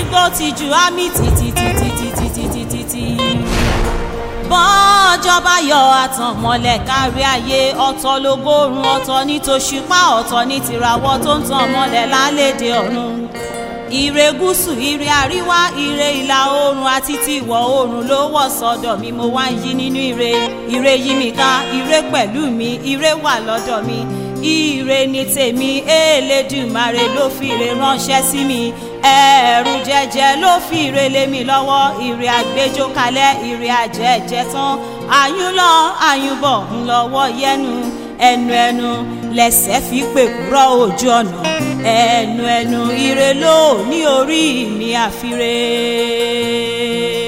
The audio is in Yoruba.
igbó ti jù ámì títítítítítítítítí. bọ́ọ̀jọ́ bá yọ àtàn mọ́lẹ̀ kárí ayé ọ̀tọ̀ lógórun ọ̀tọ̀ ní tòṣùpá ọ̀tọ̀ ní tìràwọ̀ tó ń tàn mọ́lẹ̀ lálédè ọ̀run ire gúúsù ire àríwá ire ìlà oòrùn àti ti ìwọ̀ oòrùn ló wọ̀ sọ́dọ̀ mi mo wá ń yí nínú ire ire yí mi ká ire pẹ̀lú mi ire wà lọ́dọ̀ mi ire ni tèmi Elédùmarè ló fi ire ránṣẹ́ sí mi ẹ̀rù jẹjẹ ló fi ire lé mi lọ́wọ́ ire àgbéjó kalẹ̀ ire àjẹjẹ tán àyùn lọ àyùn bọ̀ ńlọ́wọ́ yẹnu ẹnu ẹnu lẹsẹ̀ fi pèkúrọ̀ ojú ọ̀nà ẹnu ẹnu ire ló ní orí mi àfire.